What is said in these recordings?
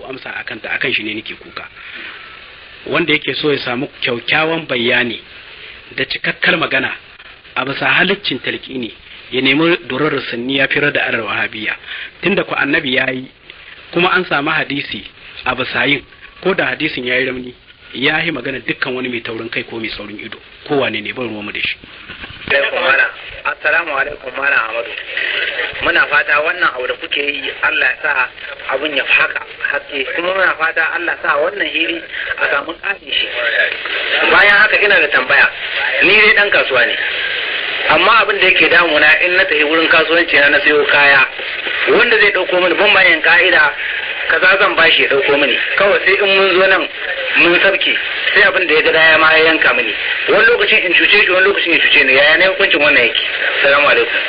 amsa akan ta akan shi ne nake kuka wanda yake so ya samu kyaukyawan bayani da cikakkar magana a bisa halaccin talqini ya nemi durar sunni ya firar da arar wahabiya tunda ku annabi yayi kuma an samu hadisi a bisa yin ko da hadisin yayi ramni ya yi magana dukkan wani mai taurin kai ko mai saurin ido kowane ne ban mu da shi alaikum malam assalamu alaikum malam amadu muna fata wannan abu da kuke yi Allah ya sa abun ya haka haske kuma muna fata Allah ya sa wannan hili a samu ƙarin shi bayan haka ina da tambaya ni dai dan kasuwa ne amma abin da yake damuna in na tafi wurin kasuwanci na na sayo kaya wanda zai dauko mini ban bayan ka'ida kaza zan bashi ya dauko mini kawai sai in mun zo nan mun sabke sai abin da ya ga daya ma ya yanka mini wani lokacin in cuce shi wani lokacin ya cuce ni yaya ne hukuncin wannan yake salamu alaikum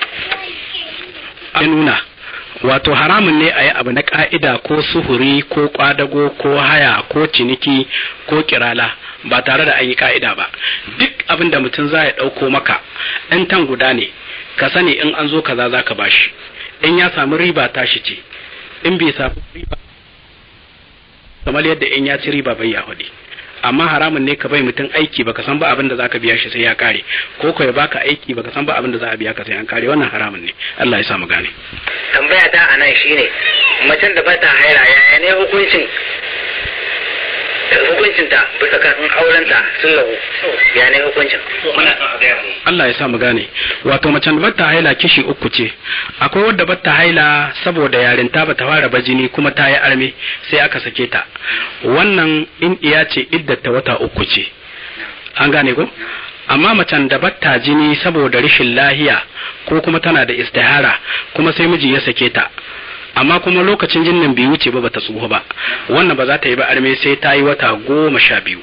ya nuna wato haramun ne a yi abu na ka'ida ko suhuri ko kwadago ko haya ko ciniki ko kirala ba tare da an yi ka'ida ba duk abin da mutum za ya ɗauko maka ɗan tan guda ne ka sani in an zo kaza za ka bashi in ya samu riba tashi ce in bai samu riba kamar yadda in ya ci riba bai ya hudu amma haramun ne ka bai mutum aiki baka san ba abin da zaka biya shi sai ya kare ko ko ya baka aiki baka san ba abin da za a biya ka sai an kare wannan haramun ne Allah ya sa mu gane tambaya ta a nan shine macen da ba ta haira yaya ne hukuncin hukuncin ta bisa kan in auren ta sun lahu ya ne hukuncin muna son a gaya mu Allah ya sa mu gane wato macen da bata haila kishi uku ce akwai wadda bata haila saboda yarinta bata fara bajini kuma ta yi arme sai aka sake ta wannan in iya ce iddata wata uku ce an gane ko amma macen da bata jini saboda rashin lahiya ko kuma tana da istihara kuma sai miji ya sake ta amma kuma lokacin jinnin bai wuce ba bata tsuho ba wannan ba za ta yi ba arme sai ta yi wata goma sha biyu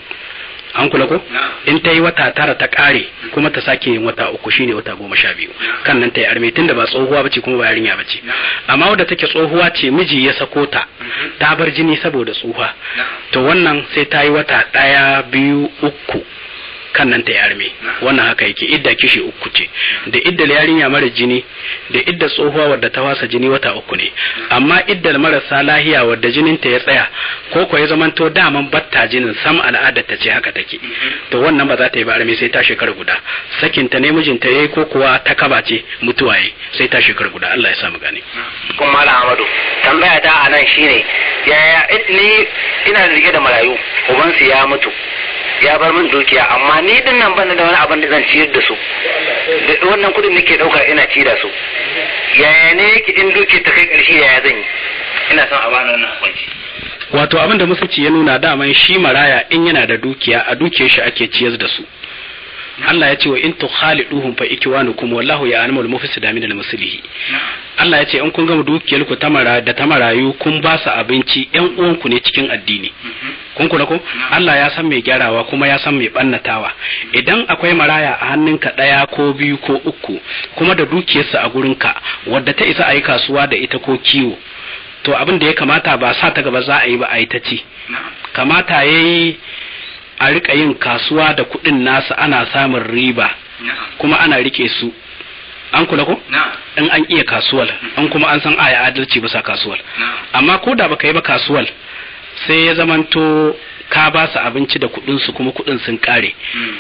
an kula ko in ta yi wata tara ta kare kuma ta sake yin wata uku shine wata goma sha biyu kan nan ta yi arme tunda ba tsohuwa bace kuma ba yarinya bace amma wadda take tsohuwa ce miji ya sako ta ta bar jini saboda tsuha to wannan sai ta yi wata ɗaya biyu uku kan nan ta yi arme wannan haka yake idda kishi uku ce da iddal yarinya mara jini da idda tsohuwa wadda ta wasa jini wata uku ne amma iddal marasa lahiya wadda jinin ta ya tsaya ko ko ya zamanto daman batta jinin sam al'adar ta ce haka take to wannan ba za ta yi ba arme sai ta shekara guda sakin ta ne mijinta yayi ko kuwa ta kaba ce mutuwa yayi sai ta shekara guda Allah ya sa mu gane kun mala amadu tambaya ta a nan shine yaya ni ina rike da marayu ubansu ya mutu ya bar min dukiya amma ni din nan ban da wani abin da zan ciyar da su da wannan kudin nake dauka ina ci da su yaya ne yake in dukiya ta kai karshe yaya zan yi ina son a bani wannan hukunci wato abin da musulci ya nuna daman shi maraya in yana da dukiya a dukiyar shi ake ciyar da su Allah ya ce wa in tukhaliduhum fa ikwanukum wallahu ya'lamul mufsida min al-muslihi Allah ya ce in kun gama dukiyar ku tamara da tamarayu kun ba su abinci ƴan uwanku ne cikin addini kun kula ko Allah ya san mai gyarawa kuma ya san mai bannatawa idan akwai maraya a hannunka ɗaya ko biyu ko uku kuma da dukiyarsa a gurinka wadda ta isa a yi kasuwa da ita ko kiwo to abin da ya kamata ba sa ta gaba za a yi ba a yi ta ci kamata ya yi a rika yin kasuwa da kuɗin nasu ana samun riba kuma ana rike su an kula ko in an iya kasuwal an kuma an san aya adalci bisa kasuwal amma ko da baka yi ba kasuwal sai ya zamanto ka ba su abinci da kuɗin su kuma kuɗin sun kare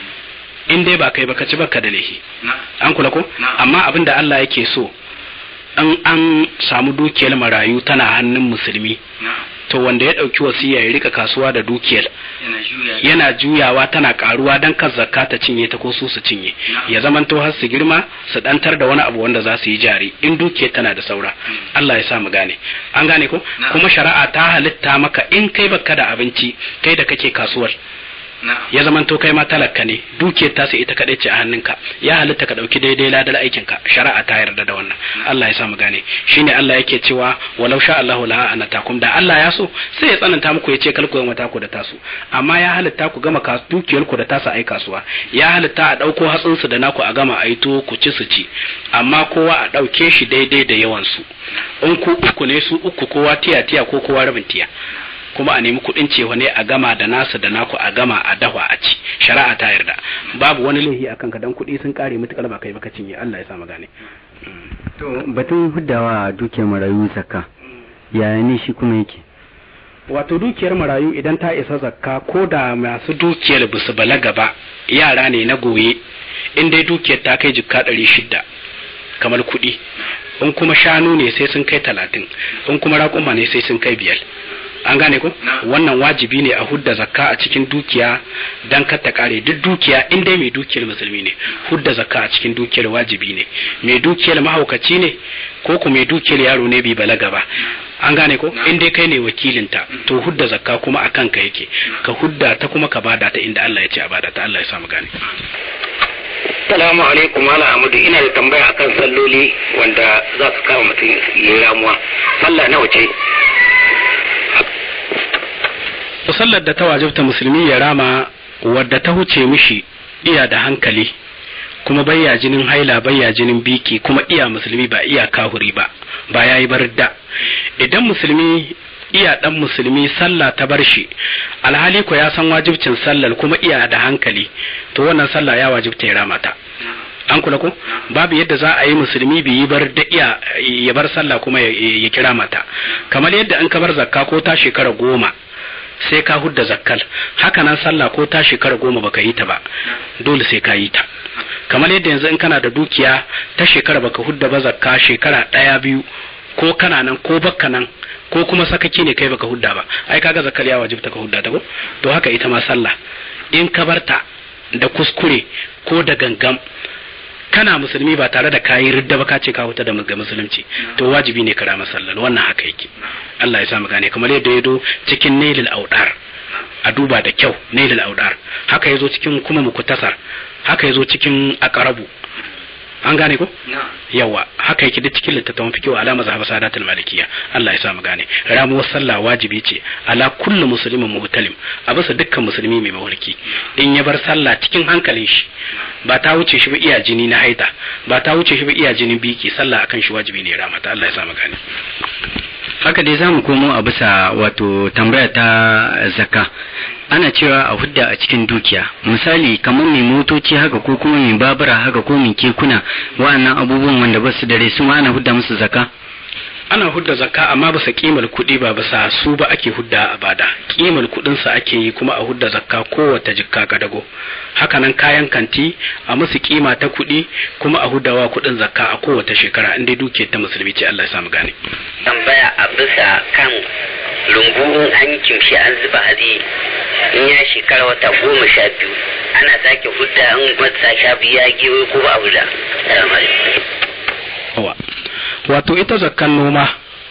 in dai ba kai ba ka ci baka da laifi an kula ko amma abin da Allah yake so in an samu dukiyar marayu tana hannun musulmi to wanda ya ɗauki wasiya ya rika kasuwa da dukiyar yana juyawa tana karuwa don kan zakka ta cinye ta ko su su cinye ya zamanto har su girma su dantar da wani abu wanda za su yi jari in dukiyar tana da saura Allah ya sa mu gane an gane ko kuma shari'a ta halitta maka in kai baka da abinci kai da kake kasuwar ya zamanto kai ma talaka ne dukiyar tasu ita kadai ce a hannunka ya halitta ka dauki daidai ladar aikin ka shari'a ta yarda da wannan Allah ya sa mu gane shine Allah yake cewa walau sha Allahu la anatakum da Allah ya so sai ya tsananta muku ya ce kalku ga mata ku da tasu amma ya halitta ku gama dukiyar ku da tasu ai kasuwa ya halitta a dauko hatsin su da naku a gama ai to ku ci su ci amma kowa a dauke shi daidai da yawan su in ku uku ne su uku kowa tiya tiya ko kowa rabin tiya kuma a nemi kuɗin cewa ne a gama da nasu da naku a gama a dahwa a ci shari'a ta yarda babu wani laifi a kanka dan kuɗi sun kare mutukar ba kai baka cinye Allah ya sa gane to batun huddawa dukiyar marayu zakka yaya ne shi kuma yake wato dukiyar marayu idan ta isa zakka ko da masu dukiyar ba su balaga ba yara ne na goye in dai dukiyar ta kai jikka ɗari shida kamar kuɗi in kuma shanu ne sai sun kai talatin in kuma raƙuma ne sai sun kai biyar an gane ko wannan wajibi ne a hudda zakka a cikin dukiya dan kar ta kare duk dukiya in dai mai dukiyar musulmi ne hudda zakka a cikin dukiyar wajibi ne mai dukiyar mahaukaci ne ko ku mai dukiyar yaro ne bai balaga ba an gane ko in dai kai ne wakilinta to hudda zakka kuma akan ka yake ka hudda ta kuma ka bada ta inda Allah ya ce a bada ta Allah ya samu gane Salamu alaikum Malam Ahmadu ina da tambaya akan salloli wanda za su kama mutum ya ramuwa. Sallah nawa ce? sallar da ta wajibta musulmi ya rama wadda ta huce mishi iya da hankali kuma bayya jinin haila bayya jinin biki kuma iya musulmi ba iya kahuri ba ba yayi barda idan musulmi iya dan musulmi sallah ta bar shi alhali ko ya san wajibcin sallar kuma iya da hankali to wannan sallah ya wajibta ya rama ta an kula ko babu yadda za a yi musulmi bai yi bar da iya ya bar sallah kuma ya kira mata kamar yadda an ka bar zakka ko ta shekara goma sai ka hudda zakkal haka nan sallah ko ta shekara goma baka yi ta ba dole sai ka yi ta kamar yadda yanzu in kana da dukiya ta shekara baka hudda ba zakka shekara ɗaya biyu ko kana nan ko bakka nan ko kuma sakaki ne kai baka hudda ba ai kaga zakkal ya wajibta ka hudda ta ko to haka ita ma sallah in ka barta da kuskure ko da gangam kana musulmi ba tare da kayi ridda ba ka ce ka huta da musulunci to wajibi ne kara masallar wannan haka yake Allah ya sa mu gane kamar yadda ya do cikin nailul audar a duba da kyau nailul audar haka yazo cikin kuma mukutasar haka yazo cikin aqrabu an gane ko yawa haka yake duk cikin littattafan fikihu alama zahaba sadatul malikiya Allah ya sa mu gane ramuwar sallah wajibi ce ala kullu muslimin muhtalim a bisa dukkan musulmi mai mawarki in ya bar sallah cikin hankalin shi ba ta wuce shi ba iya jini na haida ba ta wuce shi ba iya jinin biki sallah akan shi wajibi ne ramata Allah ya sa mu gane haka dai zamu komo a bisa wato tambaya ta zakka ana cewa a hudda a cikin dukiya misali kamar mai motoci haka ko kuma mai babura haka ko mai kekuna wa'annan abubuwan wanda ba su dare su ma ana hudda musu zakka ana hudda zakka amma ba sa kimar kuɗi ba bisa su ba ake hudda a bada kimar kuɗin sa ake yi kuma a hudda zakka kowace jikka kadago hakanan kayan kanti a musu kima ta kuɗi kuma a huddawa kuɗin zakka a kowace shekara inda duke ta musulmi ce Allah ya samu gane Tambaya a bisa kan rumbu in an kimshi an zuba hatsi in ya shekara wata goma sha biyu ana sake hudda in wata sha biyu ya gewe ko ba abu da. Salamu alaikum. wato ita zakkan noma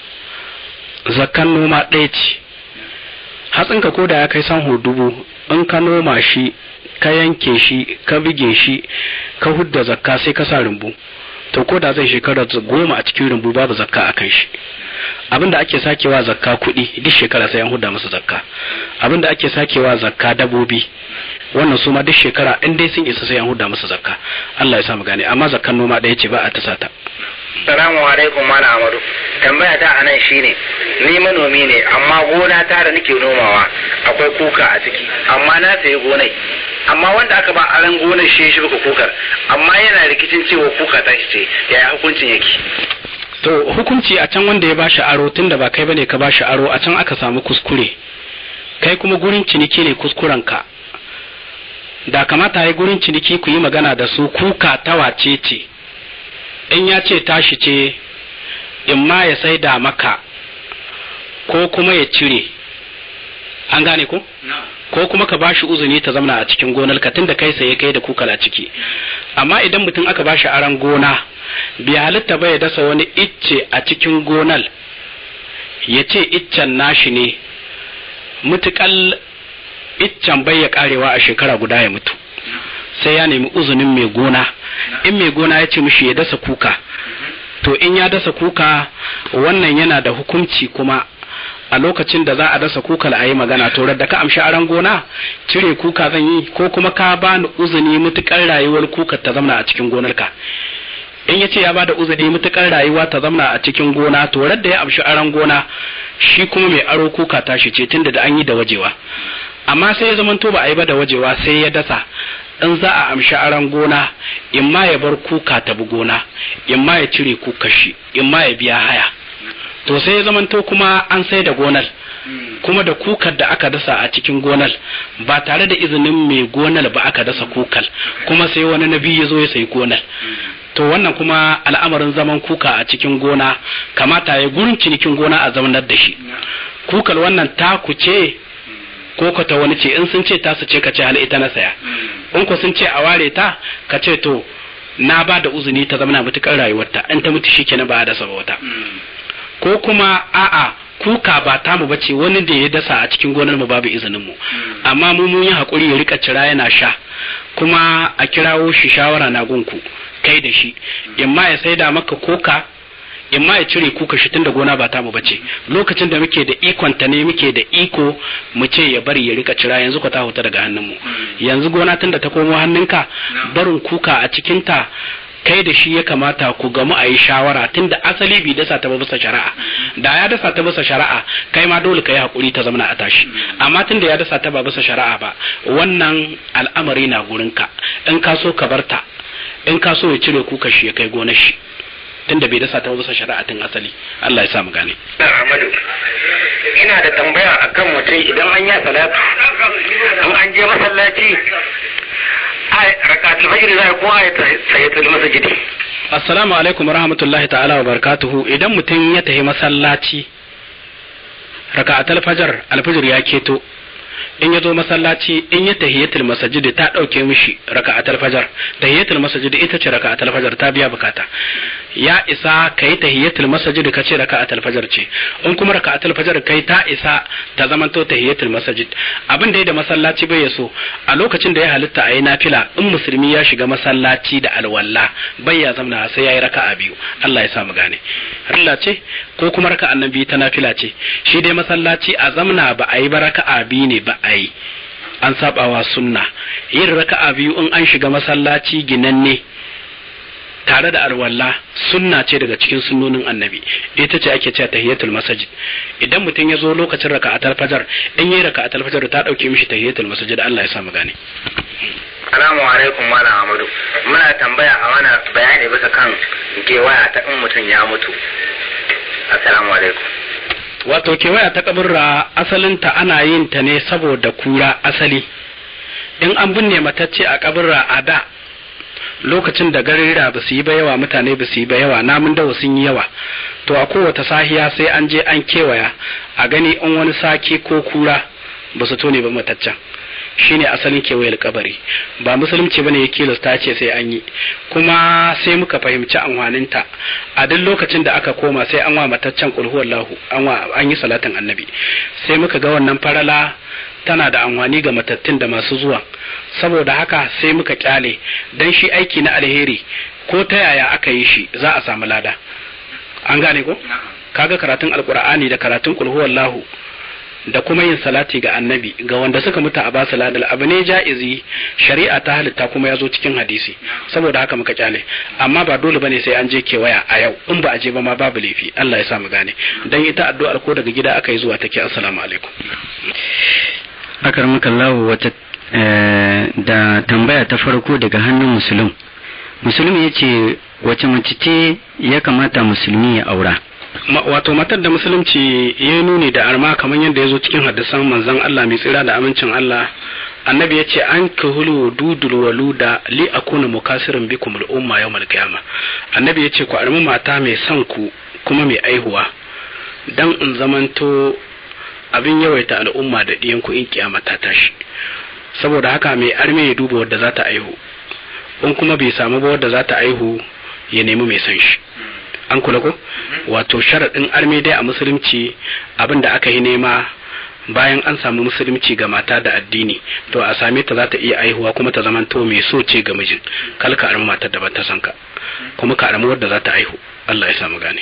zakkan noma ɗaya ce hatsinka ko da ya kai sanho dubu in ka noma shi ka yanke shi ka bige shi ka hudda zakka sai ka sa rumbu to ko da zai shekara goma a cikin rumbu babu zakka a kan shi abinda ake sakewa zakka kuɗi duk shekara sai an hudda musu zakka abinda ake sakewa zakka dabobi wannan su ma duk shekara in dai sun isa sai an hudda musu zakka Allah ya sa mu gane amma zakkan noma ɗaya ce ba a tasa ta Salamu alaikum Malam Amadu. Tambaya ta anan shine ni manomi ne amma gona ta da nake nomawa akwai kuka a ciki amma na sayi gonai amma wanda aka ba aran gonar shi shi baka kukar amma yana rikicin cewa kuka ta ce yaya hukuncin yake to hukunci a can wanda ya bashi aro tunda ba kai bane ka bashi aro a can aka samu kuskure kai kuma gurin ciniki ne kuskuren ka da kamata ya gurin ciniki ku yi magana da su kuka ta wace ce in ya ce tashi ce in ma ya saida maka ko kuma ya cire an gane ko ko kuma ka bashi uzuni ta zamana a cikin gonar ka tunda kai saye kai da kukala ciki amma idan mutum aka bashi aran gona bai halitta ba ya dasa wani icce a cikin gonar ya ce iccen nashi ne mutukal iccen bai ya karewa a shekara guda ya mutu sai ya nemi uzunin mai gona in mai gona ya ce mishi ya dasa kuka to in ya dasa kuka wannan yana da hukunci kuma a lokacin da za a dasa kuka a yi magana to da ka amshi aran gona cire kuka zan yi ko kuma ka bani uzuni mutukar rayuwar kuka ta zamna a cikin gonarka in ya ce ya bada uzuri mutukar rayuwa ta zamna a cikin gona to da ya amshi aran gona shi kuma mai aro kuka tashi ce tunda da an yi da wajewa amma sai ya zamanto ba a yi ba da wajewa sai ya dasa in za a amshi aran gona in ma ya bar kuka ta bi gona in ma ya cire kuka shi in ma ya biya haya to sai ya zamanto kuma an sai da gonar kuma da kukar da aka dasa a cikin gonar ba tare da izinin mai gonar ba aka dasa kukal kuma sai wani nabi ya zo ya sayi gonar to wannan kuma al'amarin zaman kuka a cikin gona kamata ya gurin cinikin gona a zamanar da shi kukal wannan taku ce ko ka ta wani ce in sun ce ta su ce ka ce hal ita na saya in ko sun ce a ware ta ka ce to na ba da uzuni ta zama na mutukar rayuwarta in ta mutu shikenan ba da sabota ko kuma a'a kuka ba tamu bace wani da ya dasa a cikin gonar mu babu izinin mu amma mu mun yi hakuri ya rika cira yana sha kuma a kirawo shi shawara na gunku kai da shi imma ya saida maka koka imma ya cire kuka shi tunda gona ba tamu bace lokacin da muke da ikon ta ne muke da iko mu ce ya bari ya rika cira yanzu ka ta huta daga hannun mu yanzu gona tunda ta komo hannunka barin kuka a cikin ta kai da shi ya kamata ku gamu a yi shawara tunda asali bai dasa ta bisa shari'a da ya dasa ta bisa shari'a kai ma dole ka yi hakuri ta zamana a tashi amma tunda ya dasa ta ba bisa shari'a ba wannan al'amari na gurinka in ka so ka barta in ka so ya cire kuka shi ya kai gonar shi tunda bai dasa ta bisa shari'a tun asali Allah ya sa mu gane Ahmadu ina da tambaya akan mutum idan an yi salatu in an je masallaci rakatul fajr zai ko ayata sayyatul masjidi assalamu alaikum warahmatullahi ta'ala wa barakatuhu idan mutum ya tafi masallaci raka'atul fajr alfajr ya keto in ya zo masallaci in ya tahiyatul masajid ta dauke mishi raka'atul fajr tahiyatul masajid ita ce raka'atul fajr ta biya bukata ya isa kai tahiyatul masajid ka ce raka'atul fajr ce in kuma raka'atul fajr kai ta isa ta zamanto tahiyatul masajid abin da ya da masallaci bai yaso a lokacin da ya halitta a yi nafila in musulmi ya shiga masallaci da alwala bai ya zamna sai ya yi raka'a biyu Allah ya sa mu gane Allah ce ko kuma raka'an nan biyu ta nafila ce shi dai masallaci a zamna ba a yi ba raka'a biyu ne ba a yi an sabawa sunna yin raka'a biyu in an shiga masallaci ginanne tare da alwala sunna ce daga cikin sunnonin annabi ita ce ake cewa tahiyatul masajid idan mutum ya zo lokacin raka'atul fajar in yi raka'atul fajar ta dauke mishi tahiyatul masajid Allah ya sa mu gane Assalamu alaikum Malam Ahmadu muna tambaya a mana bayani bisa kan gewaya ta in mutum ya mutu Assalamu alaikum wato kewaya ta kaburra asalinta ana yin ta ne saboda kura asali in an binne matacce a kaburra a da lokacin da garira ba su yi ba yawa mutane ba su yi ba yawa namun dawa sun yi yawa to a kowace sahiya sai an je an kewaya a gani in wani sake ko kura ba su tone ba mataccen shine asalin kewayar kabari ba musulunci bane ya kilasta ce sai an yi kuma sai muka fahimci amfaninta a duk lokacin da aka koma sai an wa mataccen kulhuwallahu an wa an yi salatin annabi sai muka ga wannan farala tana da amfani ga matattun da masu zuwa saboda haka sai muka kyale dan shi aiki na alheri ko ta yaya aka yi shi za a samu lada an gane ko kaga karatun alkur'ani da karatun kulhuwallahu da kuma yin salati ga annabi ga wanda suka mutu a basu ladal abu ne ja'izi shari'a ta halitta kuma ya zo cikin hadisi saboda haka muka kyale amma ba dole bane sai an je kewaya a yau in ba a je ba ma babu laifi Allah ya sa mu gane dan ita addu'ar ko daga gida aka yi zuwa take assalamu alaikum akar makallahu wata da tambaya ta farko daga hannun musulun musulun ya ce wace mace ce ya kamata musulmi ya aura wato matar da musulunci ya nuni da arma kamar yadda ya zo cikin hadisan manzon Allah mai tsira da amincin Allah annabi ya ce an kahulu dudul waluda li akuna mukasirin bikum al'umma yawmal qiyama annabi ya ce ku armi mata mai son ku kuma mai aihuwa dan in zamanto abin yawaita al'umma da ɗiyan ku in kiyama ta tashi saboda haka mai arme ya duba wadda za ta aihu in kuma bai samu ba wadda za ta aihu ya nemi mai son shi an kula ko wato sharaɗin arme dai a musulunci abin da aka yi nema bayan an samu musulunci ga mata da addini to a same ta za ta iya aihuwa kuma ta zamanto mai so ce ga mijin kal ka armi matar da ba ta san ka kuma ka armi wadda za ta aihu Allah ya samu gane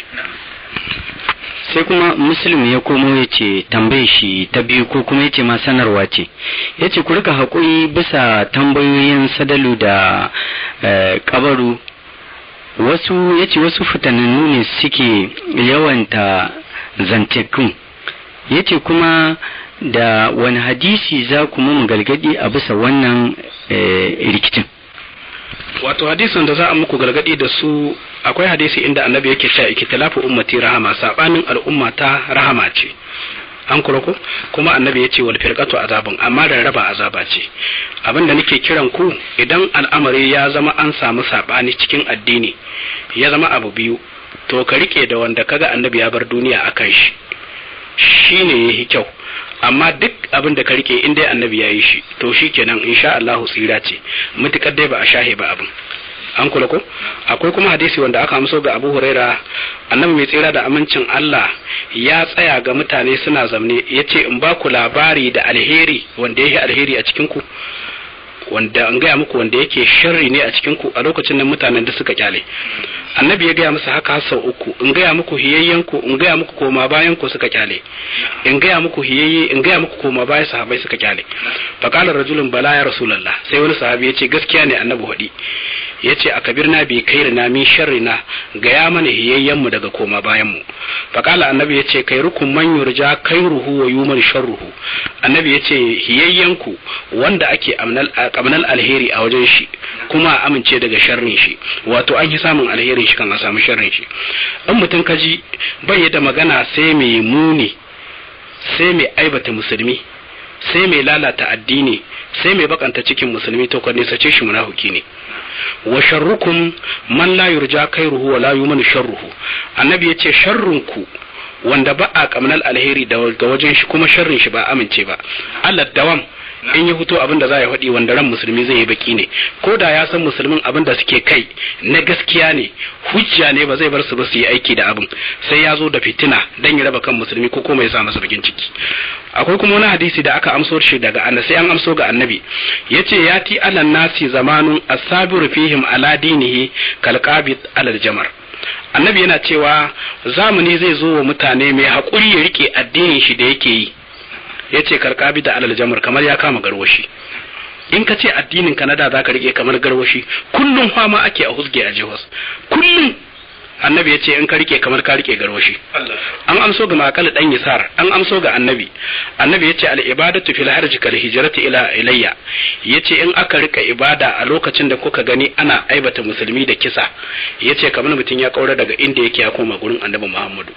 sai kuma muslim ya komo ya ce tambaye shi ta biyu ko kuma ya ce ma sanarwa ce ya ce ku rika haƙuri bisa tambayoyin sadalu da kabaru wasu ya ce wasu fitanannu ne suke yawanta zantekun ya ce kuma da wani hadisi za ku mu gargadi a bisa wannan rikicin wato hadisin da za a muku gargadi da su akwai hadisi inda annabi yake cewa ikitilafu ummati rahama sabanin al'umma ta rahama ce an kula ko kuma annabi ya ce wal firqatu azabun amma da raba azaba ce abin da nake kiran ku idan al'amari ya zama an samu sabani cikin addini ya zama abu biyu to ka rike da wanda kaga annabi ya bar duniya akan shi shine yayi kyau amma duk abin da ka rike in dai annabi ya yi shi to shikenan insha Allah tsira ce mutukar dai ba a shahe ba abin an kula ko akwai kuma hadisi wanda aka amso ga Abu Huraira annabi mai tsira da amincin Allah ya tsaya ga mutane suna zamne yace in ba ku labari da alheri wanda yake alheri a cikin ku wanda an gaya muku wanda yake sharri ne a cikin ku a lokacin nan mutanen da suka kyale annabi ya gaya musu haka sau uku in gaya muku hiyayyen ku in gaya muku koma bayan ku suka kyale in gaya muku hiyayye in gaya muku koma bayan sahabbai suka kyale fa qala rajulun bala ya rasulullah sai wani sahabi ya ce gaskiya ne annabi hudi ya ce a kabirna bi kairina min sharrina gaya mana hiyayyen mu daga koma bayan mu fa qala annabi ya ce kairukum man yurja kairuhu wa yuman sharruhu annabi ya ce hiyayyen ku wanda ake amnal kamnal alheri a wajen shi kuma amince daga sharrin shi wato an yi samun alherin shi kan a samu sharrin shi in mutum kaji bai da magana sai mai muni sai mai aibata musulmi sai mai lalata addini sai mai bakanta cikin musulmi to ka sace shi munafiki ne wa sharrukum man la yurja khairuhu wa la yuman sharruhu annabi yace sharrun ku wanda ba a kamnal alheri daga wajen shi kuma sharrin shi ba amince ba Allah dawam in ya fito abin da za ya faɗi wanda ran musulmi zai yi baki ne ko da ya san musulmin abin da suke kai na gaskiya ne hujja ne ba zai bar su ba su yi aiki da abin sai ya zo da fitina dan ya raba kan musulmi ko kuma ya sa masa bakin ciki akwai kuma wani hadisi da aka amso shi daga annabi sai an amso ga annabi yace yati alan nasi zamanun asabiru fihim ala dinihi kalqabit alal jamar annabi yana cewa zamani zai zo wa mutane mai haƙuri ya rike addinin shi da yake yi ya ce karkabi da alal jamar kamar ya kama garwashi in ka ce addinin ka na da za ka rike kamar garwashi kullum fama ake a husge a jihos kullum annabi ya ce in ka rike kamar ka rike garwashi an amso ga makal dan yasar an amso ga annabi annabi ya ce al ibadatu fil harji kal hijrati ila ilayya ya ce in aka rika ibada a lokacin da kuka gani ana aibata musulmi da kisa ya ce kamar mutum ya kaura daga inda yake ya koma gurin annabi muhammadu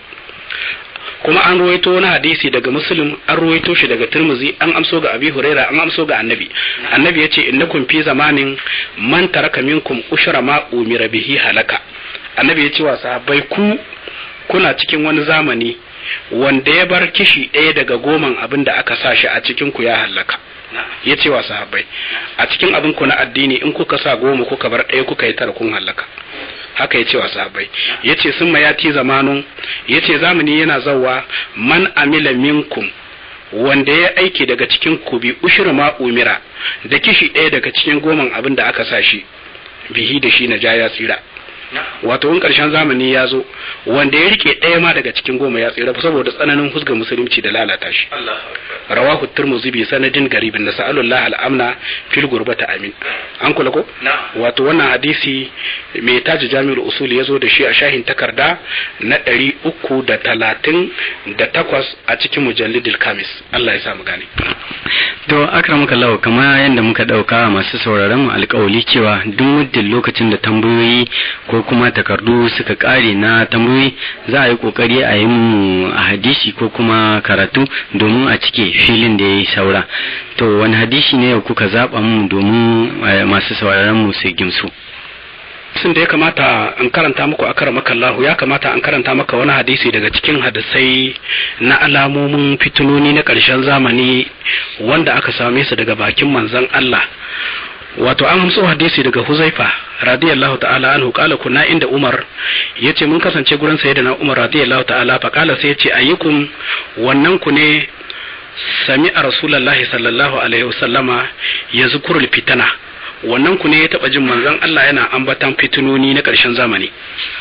kuma an ruwaito wani hadisi daga muslim an ruwaito shi daga turmuzi an amso ga abi huraira an amso ga annabi annabi yace innakum fi zamanin man taraka minkum ushra ma umira bihi halaka annabi yace wa sahabbai ku kuna cikin wani zamani wanda ya bar kishi ɗaya daga goman abin da aka sa shi a cikin ku ya halaka ya ce wa sahabbai a cikin abin ku na addini in kuka sa goma kuka bar ɗaya kuka yi tara kun halaka haka ya ce wa sahabbai ya ce sun mayati zamanun ya ce zamani yana zawa man amila minkum wanda ya aiki daga cikin ku bi ushir ma umira da kishi ɗaya daga cikin goman abin da aka sa shi bihi da shi na ja ya tsira wato in ƙarshen zamani ya zo wanda ya rike ɗaya ma daga cikin goma ya tsira saboda tsananin husga musulunci da lalata shi rawahu turmuzi bi sanadin garibin na sa'alullah al'amna fil gurbata amin an kula ko wato wannan hadisi mai taji jami'ul usul ya zo da shi a shahin takarda na ɗari uku da talatin da takwas a cikin mujallidil kamis Allah ya sa mu gane to akramaka Allah kamar yadda muka dauka masu sauraron mu alƙawali cewa duk muddin lokacin da tambayoyi ko kuma takardu suka kare na tambayoyi za a yi kokari a yi mu a hadisi ko kuma karatu domin a cike filin da ya yi saura to wani hadisi ne yau kuka zaɓa mu domin masu sauraron mu su gimsu sun da ya kamata an karanta muku a kara makallahu ya kamata an karanta maka wani hadisi daga cikin hadisai na alamomin fitinoni na ƙarshen zamani wanda aka same su daga bakin manzon Allah wato an hamso hadisi daga huzaifa radiyallahu ta'ala anhu kala kunna inda umar yace mun kasance gurin sayyidina umar radiyallahu ta'ala fa kala sai yace ayyukum wannan ku ne sami a rasulullahi sallallahu alaihi wasallama yazkurul fitana wannan ku ne ya taba jin manzon Allah yana ambatan fitinoni na karshen zamani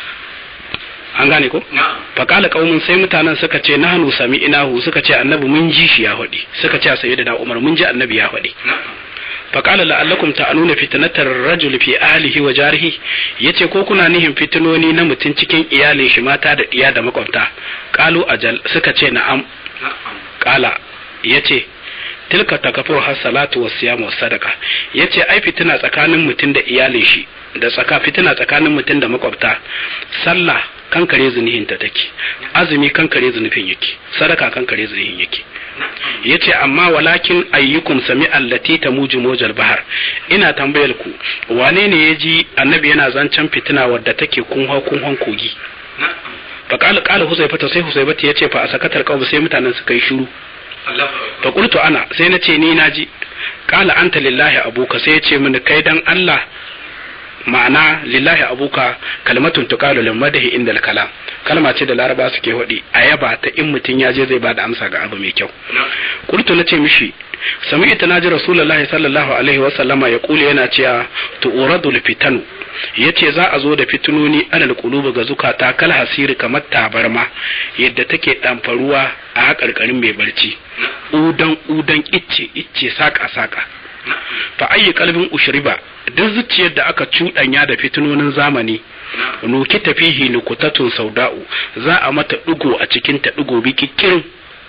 an gane ko faƙala ƙaumin sai mutanen suka ce nahnu sami inahu suka ce annabi mun ji shi ya faɗi suka ce sayyidina umar mun ji annabi ya faɗi faƙala la'allakum ta'anuna fitnatar rajul fi ahlihi wa jarihi yace ko kuna nihin fitinoni na mutum cikin iyalin shi mata da diya da makwabta qalu ajal suka ce na'am qala yace tilka takafur has salatu was siyam was sadaqa yace ai fitina tsakanin mutum da iyalin shi da tsaka fitina tsakanin mutum da makwabta sallah kankare zunihin ta take azumi kankare zunufin yake sadaka kankare zunihin yake yace amma walakin ayyukum sami allati tamuju mojal bahar ina tambayar ku wane ne ya ji annabi yana zancen fitina wadda take kunha kunhan kogi fa qala qala huzaifa sai huzaifa ya ce fa asakatar qawm sai mutanen suka yi shiru fa qultu ana sai na ce ni naji qala anta lillahi abuka sai ya ce mini kai dan Allah ma'ana lillahi abuka kalmatun tuqalu lil madahi inda kalam kalma ce da laraba suke hodi a yaba ta in mutum ya je zai bada amsa ga abu mai kyau qultu nace mishi sami'tu naji rasulullahi sallallahu alaihi wa sallama ya kula yana cewa tu'radul fitanu yace za a zo da fitunoni alal qulubi ga zukata kal hasiri kamar tabarma yadda take damfaruwa a hakarkarin mai barci udan udan icce icce saka saka fa ayyi kalbin ushriba duk zuciyar da aka cuɗanya da fitinonin zamani nuki tafihi nukutatun sauda'u za a mata ɗigo a cikin ta ɗigo bikikirin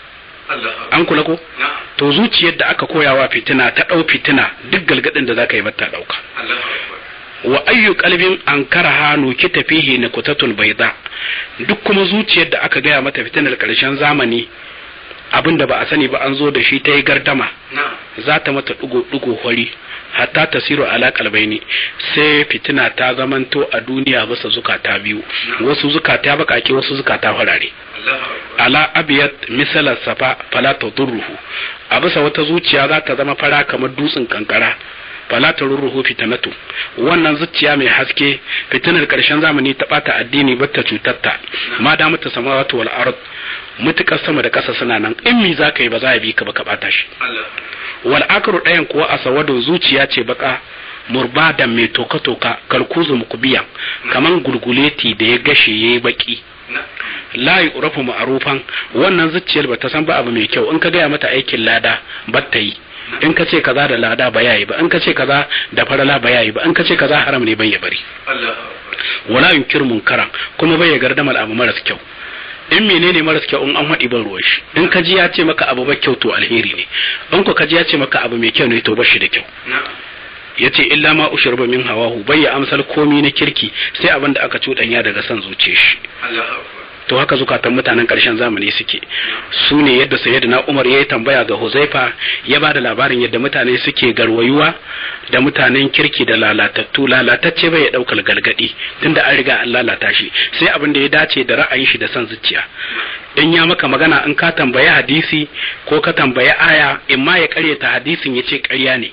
an kula ko to zuciyar da aka koyawa fitina ta ɗau fitina duk galgadin da zaka yi bata ɗauka wa ayyu kalbin an karaha nuki tafihi nukutatun baida duk kuma zuciyar da aka gaya mata fitinar ƙarshen zamani abin da ba a sani ba an zo da shi ta yi gardama za ta mata ɗigo-ɗigo hori hatta ta siro ala kalbaini sai fitina ta zamanto a duniya bisa zukata biyu wasu zukata bakake wasu zukata farare ala abiyat misalar safa fala ta durruhu a bisa wata zuciya za ta zama fara kamar dutsen kankara fala ta rurruhu fitanatu wannan zuciya mai haske fitinar karshen zamani ta bata addini bata cutarta ma da mata samawati wal ard mutukar sama da ƙasa suna nan in mi za ka yi ba za a bi ka ba ka bata shi wal akru ɗayan kuwa a sawado zuciya ce baka murbadan mai toka-toka kalkuzu mukubiyan kaman gulguleti da ya gashe ya yi baki la urafu ma'arufan wannan zuciyar ba ta san ba abu mai kyau in ka gaya mata aikin lada ba ta yi in ka ce kaza da lada ba yayi ba in ka ce kaza da farala ba yayi ba in ka ce kaza haram ne bai ya bari wala yunkir munkaran kuma bai ya gardama abu maras kyau in menene maras kyau in an haɗi ban ruwan shi in ka ji ya ce maka abu ba kyau to alheri ne in ko ka ji ya ce maka abu mai kyau ne to bashi da kyau yace illa ma ushurba min hawahu bai ya amsal komi na kirki sai abin da aka cuɗanya daga son zuciya shi to haka zukatan mutanen ƙarshen zamani suke su ne yadda sayyidina Umar ya yi tambaya ga Huzaifa ya ba da labarin yadda mutane suke garwayuwa da mutanen kirki da lalatattu lalatacce bai ya ɗaukar galgadi tunda an riga an lalata shi sai abin da ya dace da ra'ayin shi da son zuciya in ya maka magana in ka tambayi hadisi ko ka tambayi aya in ma ya karyata hadisin ya ce karya ne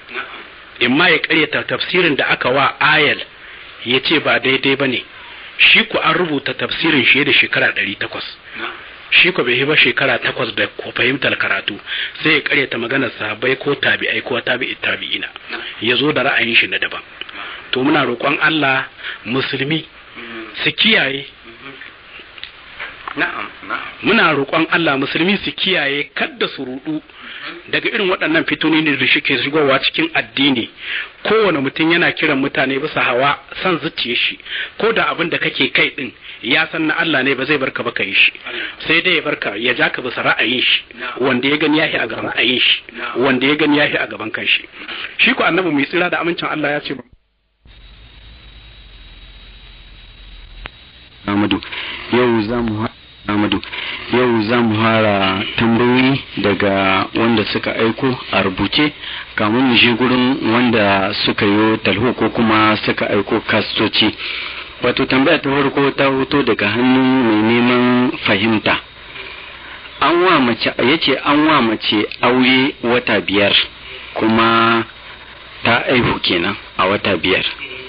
in ma ya karyata tafsirin da aka wa ayal ya ce ba daidai ba ne shi ku an rubuta tafsirin shi da shekara ɗari takwas shi ku bai ba shekara takwas da ko fahimtar karatu sai ya karyata maganar sahabbai ko tabi'ai ko tabi'i tabi'ina ya zo da ra'ayin shi na daban to muna roƙon Allah musulmi su kiyaye muna roƙon Allah musulmi su kiyaye kadda su rudu daga irin waɗannan fitonini da shi ke shigowa cikin addini kowane mutum yana kiran mutane bisa hawa san zuciya shi ko da abin da kake kai din ya san na Allah ne ba zai barka ba yi shi sai dai ya barka ya ja ka bisa ra'ayin shi wanda ya gani yahi a gaban ra'ayin shi wanda ya gani yahi a gaban kanshi shi ko annabi mai tsira da amincin Allah ya ce Amadu yau za mu Amadu yau za mu fara tambayoyi daga wanda suka aiko a rubuce kamun mu je gurin wanda suka yi talho ko kuma suka aiko kastoci wato tambaya ta farko ta hoto daga hannun mai neman fahimta an wa mace yace an wa mace aure wata biyar kuma ta aihu kenan a wata biyar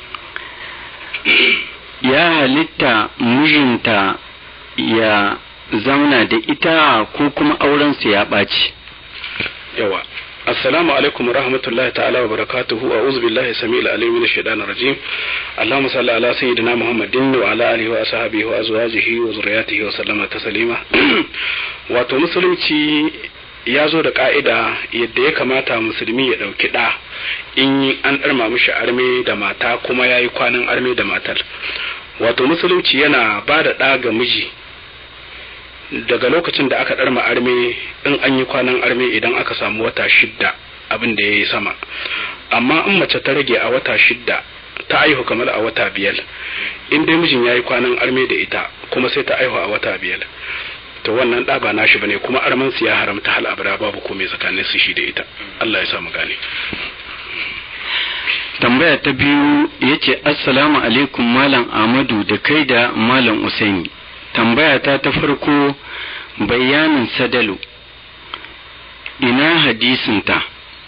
ya halitta mijinta ya zauna da ita ko kuma aurensu ya ɓaci. yawa assalamu alaikum rahmatullahi ta'ala wa barakatuhu a uzu billahi sami alim min shaitan rajim allahumma salli ala sayyidina muhammadin wa ala alihi wa ashabihi wa azwajihi wa zurriyatihi wa sallama taslima wato musulunci ya zo da ka'ida yadda ya kamata musulmi ya ɗauki ɗa in an ɗarma mishi arme da mata kuma ya yi kwanan arme da matar wato musulunci yana ba da ɗa ga miji daga lokacin da aka ɗarma arme in an yi kwanan arme idan aka samu wata shidda abin da ya yi sama amma in mace ta rage a wata shidda ta aihu kamar a wata biyar in dai mijin yayi kwanan arme da ita kuma sai ta aihu a wata biyar to wannan ɗa ba nashi bane kuma arman su ya haramta hal abada babu komai tsakanin su shi da ita Allah ya sa mu gane tambaya ta biyu ya ce assalamu alaikum malam amadu da kai da malam usaini tambaya ta ta farko bayanin sadalu ina hadisinta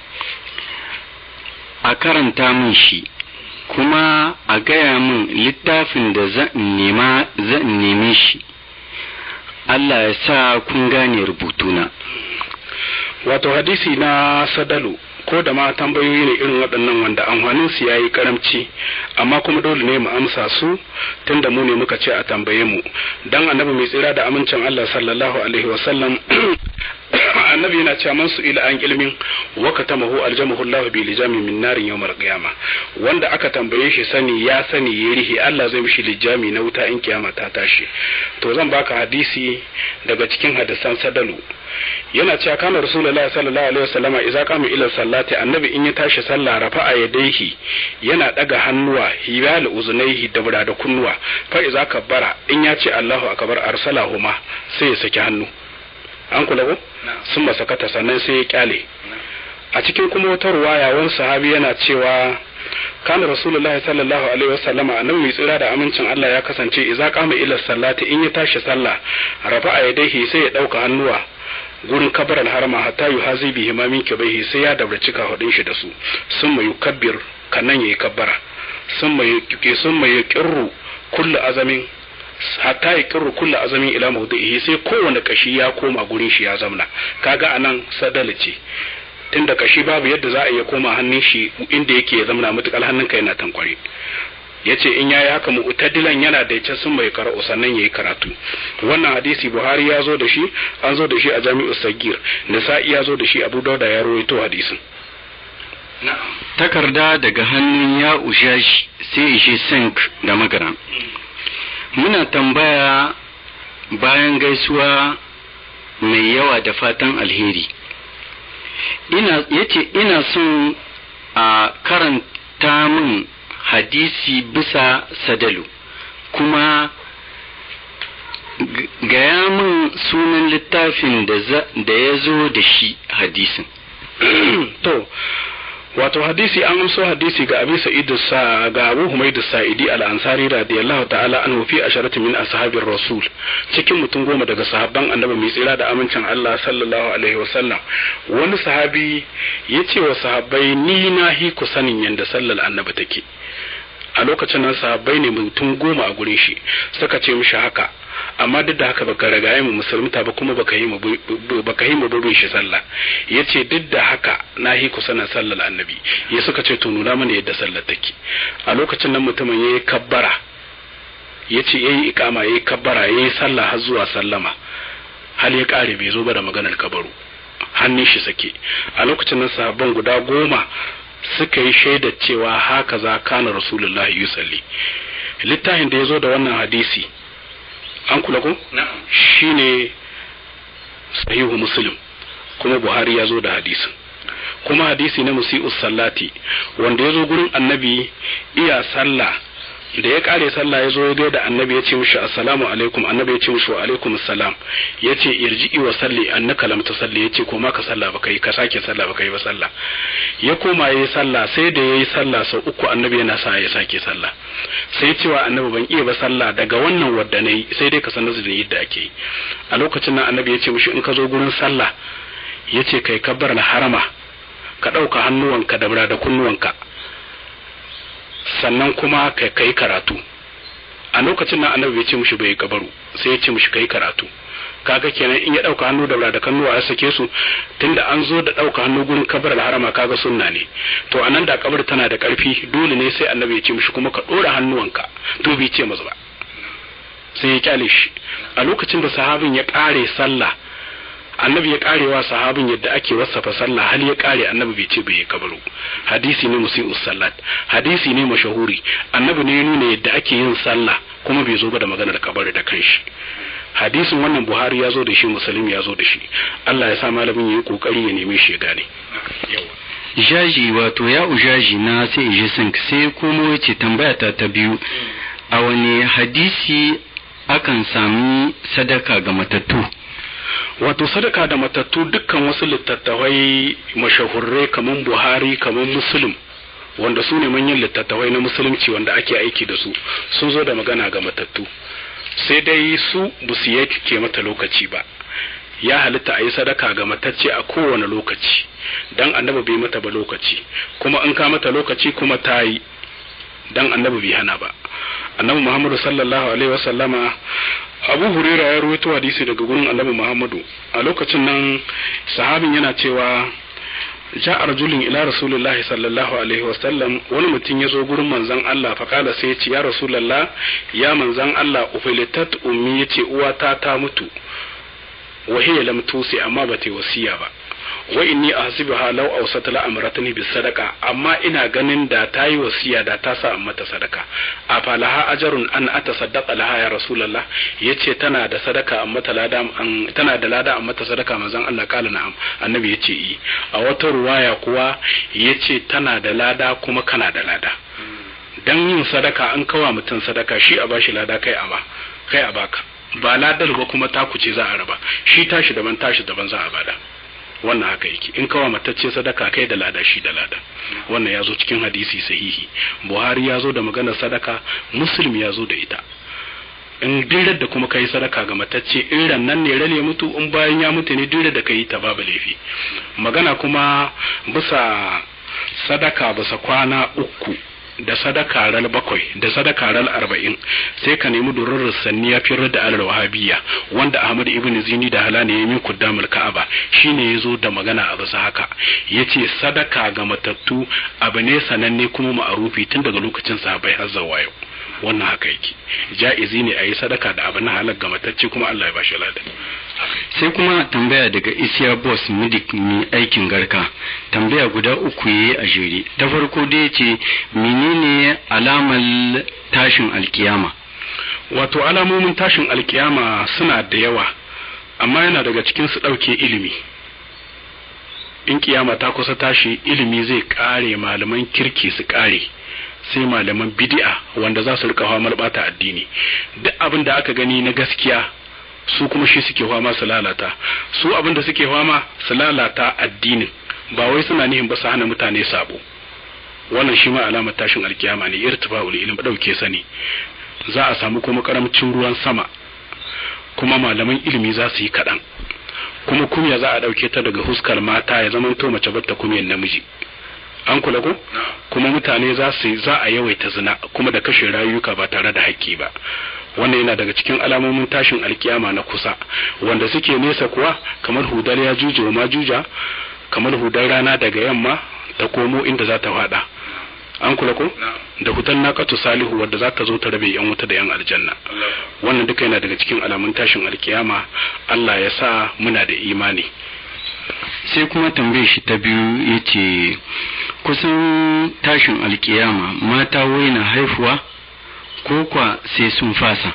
a karanta min shi kuma a gaya min littafin da zan nema zan neme shi Allah ya sa kun gane rubutuna wato hadisi na sadalu ko da ma tambayoyi ne irin waɗannan wanda amfanin su yayi karamci amma kuma dole ne mu amsa su tunda mu ne muka ce a tambaye mu dan annabi mai tsira da amincin Allah sallallahu alaihi wasallam annabi yana cewa man su ila an ilmin wa katamahu aljamahu Allah bi lijami min narin yawmal qiyama wanda aka tambaye shi sani ya sani ya rihi Allah zai mishi lijami na wuta in kiyama ta tashi to zan baka hadisi daga cikin hadisan sadalu yana cewa kana rasulullahi sallallahu alaihi wasallam idza qama ila sallati annabi in ya tashi sallah rafa'a yadayhi yana daga hannuwa hibal uzunaihi da da kunnuwa fa idza kabbara in ya ce Allahu akbar arsalahuma sai ya saki hannu an kula ko sun masakata sannan sai ya kyale a cikin kuma wata ruwaya wani sahabi yana cewa kana rasulullahi sallallahu alaihi wasallama annabi mai tsira da amincin Allah ya kasance idza qama ila sallati in ya tashi sallah rafa'a yadayhi sai ya dauka hannuwa gurin kabar harama hatta yu hazi bihi ma min kibaihi sai ya dabraci hudin shi da su sun mai kabbir kannan yayi kabbara sun mai sun mai kirru kullu azamin hatta ya kirru kullu azamin ila mawdihi sai kowane kashi ya koma gurin shi ya zamna kaga anan sadala ce tunda kashi babu yadda za a iya koma hannun shi inda yake ya zamna mutukal hannunka yana tankware yace in yayi haka mu'tadilan yana da yace sun mai karatu sannan yayi karatu wannan hadisi Buhari ya zo da shi an zo da shi a Jami'u Sagir Nisa'i ya zo da shi Abu Dawud ya rawaito hadisin takarda daga hannun ya ushashi sai ishe sink da magana muna tambaya bayan gaisuwa mai yawa da fatan alheri ina yace ina son a karanta min hadisi bisa sadalu kuma gaya min sunan littafin da ya zo da shi hadisin to wato hadisi an amso hadisi ga abi sa'id sa ga abu humaid sa'idi al-ansari radiyallahu ta'ala anhu fi asharati min ashabir rasul cikin mutum goma daga sahabban annabi mai tsira da amincin Allah sallallahu alaihi wasallam wani sahabi ya ce wa sahabbai ni na hi ku sanin yanda sallar annabi take a lokacin nan sahabbai ne mutum goma a gurin shi suka ce mishi haka amma duk da haka baka ragaye mu musulmita ba kuma baka yi mu baka yi mu burin shi sallah yace duk da haka na yi ku sanin sallar annabi ya suka ce to nuna mana yadda sallar take a lokacin nan mutumin yayi kabbara yace yayi ikama yayi kabbara yayi sallah har zuwa sallama hal ya kare bai zo ba da maganar kabaru hannun shi sake a lokacin nan sahabban guda goma suka yi shaidar cewa haka za kana rasulullahi yusalli littafin da ya zo da wannan hadisi an kula ko shine sahihu muslim kuma buhari ya zo da hadisin kuma hadisi na musi'us sallati wanda ya zo gurin annabi iya sallah da ya kare sallah ya zo ya da annabi ya ce mishi assalamu alaikum annabi ya ce mishi wa alaikum assalam ya ce irji'i wa salli annaka lam tusalli ya ce koma ka sallah baka yi ka sake sallah baka yi ba sallah ya koma yayi sallah sai da yayi sallah sau uku annabi yana sa ya sake sallah sai cewa annabi ban iya ba sallah daga wannan wadda nayi sai dai ka sanar da yadda ake yi a lokacin nan annabi ya ce mishi in ka zo gurin sallah ya ce kai kabbar na harama ka ɗauka hannuwanka da da kunnuwanka sannan kuma ka kai karatu a lokacin nan annabi bai ce mishi bai kabaru sai ya ce mishi kai karatu kaga kenan in ya dauka hannu da da kannuwa ya sake su tunda an zo da dauka hannu gurin kabar harama kaga sunna ne to anan da kabar tana da karfi dole ne sai annabi ya ce mishi kuma ka dora hannuwanka to bai ce masa ba sai ya kyale shi a lokacin da sahabin ya kare sallah annabi ya karewa sahabin yadda ake wasafa sallah hal ya kare annabi bai ce bai kabaru hadisi ne musi'us sallat hadisi ne mashahuri annabi ne ya nuna yadda ake yin sallah kuma bai zo ba da maganar kabari da kanshi hadisin wannan buhari ya zo da shi musulmi ya zo da shi allah ya sa malamin ya yi kokari ya neme shi ya gane jaji wato ya ujaji na sai ije sink sai kuma yace tambaya ta ta biyu a wani hadisi akan sami sadaka ga matattu wato sadaka da matattu dukkan wasu littattafai mashahurrai kamar buhari kamar muslim wanda su ne manyan littattafai na musulunci wanda ake aiki da su sun zo da magana ga matattu sai dai su ba su ke mata lokaci ba ya halitta a yi sadaka ga matacce a kowane lokaci dan annabi bai mata ba lokaci kuma in ka mata lokaci kuma ta yi dan annabi bai hana ba annabi muhammadu sallallahu alaihi wasallama abu huraira ya rawaito hadisi daga gurin annabi muhammadu a lokacin nan sahabin yana cewa ja rajulin ila rasulullahi sallallahu alaihi wasallam wani mutum ya zo gurin manzon Allah fa kala sai ya ce ya rasulullah ya manzon Allah ufilitat ummi yace uwata ta mutu wa hiya lam tusi amma ba ta wasiya ba wa inni ahsibuha law awsat la amratni bis sadaqa amma ina ganin da ta yi wasiya da ta sa mata sadaka a falaha ajrun an atasaddaqa laha ya rasulullah yace tana da sadaka amma ta lada an tana da lada amma ta sadaka manzon Allah kala na'am annabi yace yi a wata ruwaya kuwa yace tana da lada kuma kana da lada dan yin sadaka an kawa mutum sadaka shi a bashi lada kai a ba kai a baka ba ladar ba kuma taku ce za a raba shi tashi daban tashi daban za a bada wannan haka yake in kawa matacce sadaka kai da lada shi da lada wannan ya zo cikin hadisi sahihi buhari ya zo da maganar sadaka muslim ya zo da ita in dirar da kuma kai sadaka ga matacce in nan ne rane mutu in bayan ya mutu ne dirar da kai ta babu laifi magana kuma bisa sadaka bisa kwana uku da sadaka ral bakwai da sadaka ral arba'in sai ka nemi durar sanni ya firar da alal wahabiyya wanda ahmad ibn zini da halani ya min kuddamul ka'aba shine ya zo da magana a bisa haka yace sadaka ga matattu abu ne sananne kuma ma'arufi tun daga lokacin sahabbai har zuwa yau wannan haka yake ja'izi ne a yi sadaka da abu na halal ga matacce kuma Allah ya bashi ladan sai kuma tambaya daga isiya boss midik mai aikin garka tambaya guda uku yayi a jere ta farko dai ce menene alamar tashin alkiyama wato alamomin tashin alkiyama suna da yawa amma yana daga cikin su ɗauke ilimi in kiyama ta kusa tashi ilimi zai ƙare malaman kirki su ƙare sai malaman bid'a wanda za su rika famar bata addini duk abin da aka gani na gaskiya su kuma shi suke fama su lalata su abin da suke fama su lalata addinin ba wai suna nihin ba su hana mutane sabo wannan shi ma alamar tashin alkiyama ne irtifa'ul ilm dauke sani za a samu kuma karamcin ruwan sama kuma malaman ilimi za su yi kaɗan kuma kumya za a ɗauke ta daga huskar mata ya zama to mace batta kumyan namiji an kula ko kuma mutane za su za a yawaita zina kuma da kashe rayuka ba tare da haƙƙi ba wannan yana daga cikin alamomin tashin alkiyama na kusa wanda suke nesa kuwa kamar hudar ya juje wa majuja kamar hudar rana daga yamma ta komo inda za ta fada an kula ko da hutan naqatu salihu wadda za ta zo ta rabe yan wuta da yan aljanna wannan duka yana daga cikin alamun tashin alkiyama Allah ya sa muna da imani sai kuma tambaye shi ta biyu ya ce kusan tashin alkiyama mata waina haifuwa ko kwa sai sun fasa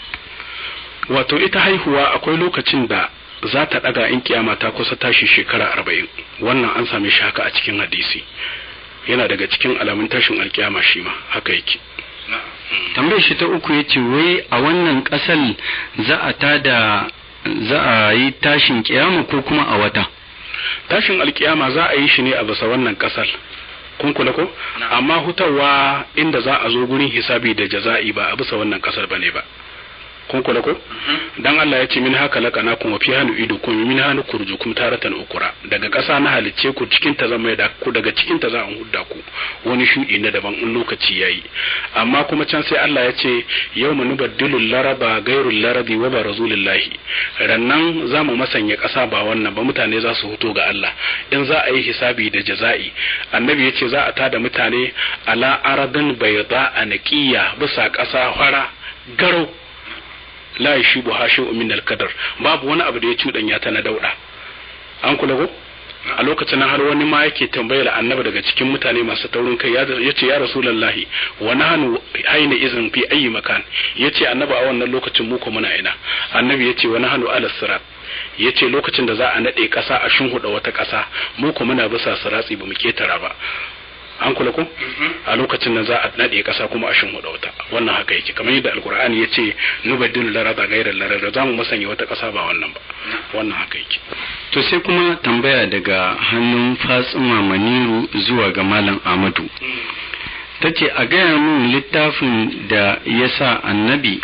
wato ita haihuwa akwai lokacin da za ta daga in kiyama ta kusa tashi shekara arba'in wannan an same shi haka a cikin hadisi yana daga cikin alamun tashin alkiyama shi ma haka yake tambayar shi ta uku ya ce wai a wannan ƙasar za a tada za a yi tashin kiyama ko kuma a wata tashin alkiyama za a yi shi ne a bisa wannan kasar kun kula ko amma hutawa inda za a zo gurin hisabi da jaza'i ba a bisa wannan kasar bane ba kun kula ko dan Allah ya ce min haka laqana kuma fi hanu idu kun min hanu kurjukum taratan ukura daga ƙasa na halicce ku cikin ta zama da ku daga cikin ta za a hudda ku wani shudi na daban in lokaci yayi amma kuma can sai Allah ya ce yawma nubaddilu laraba gairul larabi wa barazulillahi rannan za mu masanya ƙasa ba wannan ba mutane za su huto ga Allah in za a yi hisabi da jaza'i annabi ya ce za a tada mutane ala aradin bayda a naqiya bisa ƙasa fara garau la yashibu hashi'u min al-qadar babu wani abu da ya cudanya ta na dauda an kula ko a lokacin har wani ma yake tambayar annabi daga cikin mutane masu taurin kai ya ce ya rasulullahi wa nahnu aina izin fi ayi makan ya ce annabi a wannan lokacin mu ko muna ina annabi ya ce wa nahnu ala sirat ya ce lokacin da za a naɗe ƙasa a shunhuɗa wata ƙasa mu kuma muna bisa siratsi ba mu ketara ba an kula ko a lokacin da za a naɗe ƙasa kuma a shunhuɗa wata wannan haka yake kamar yadda alkur'ani ya ce nubaddilu larada gairar larada za mu musanya wata ƙasa ba wannan ba wannan haka yake to sai kuma tambaya daga hannun fatsima maniru zuwa ga malam amadu ta ce a gaya min littafin da ya sa annabi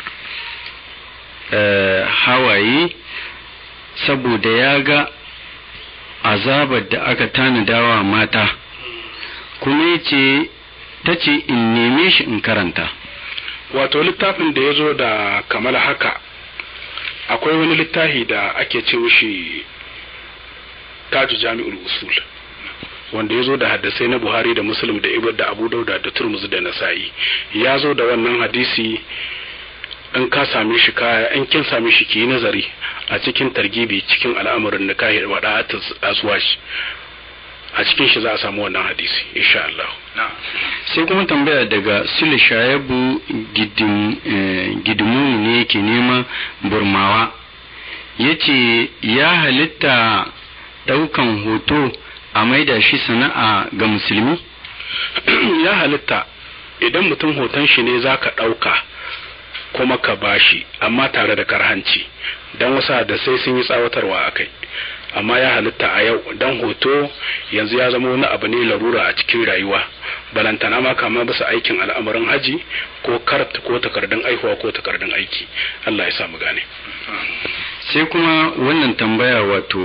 hawaye saboda ya ga azabar da aka tanadawa mata kuma ya ce ta ce in neme shi in karanta wato littafin da ya zo da kamar haka akwai wani littafi da ake ce shi taji jami'ul usul wanda ya zo da haddasai na buhari da muslim da ibad da abu dauda da turmuzi da nasa'i ya zo da wannan hadisi in ka same shi kaya in kin same shi ki yi nazari a cikin targibi cikin al'amuran nikahi wa da'at azwaj a cikin shi za a samu wannan hadisi insha Allah sai kuma tambaya daga sule shayabu gidimu ne yake nema burmawa ya ce ya halitta daukan hoto a maida shi sana'a ga musulmi ya halitta idan mutum hoton shi ne za ka ɗauka kuma ka bashi amma tare da karhanci don wasu da sai sun yi tsawatarwa a kai amma ya halitta a yau dan hoto yanzu ya zama wani abu ne larura a cikin rayuwa balantana ma kama bisa aikin al'amarin haji ko kart ko takardun aihuwa ko takardun aiki Allah ya samu gane sai kuma wannan tambaya wato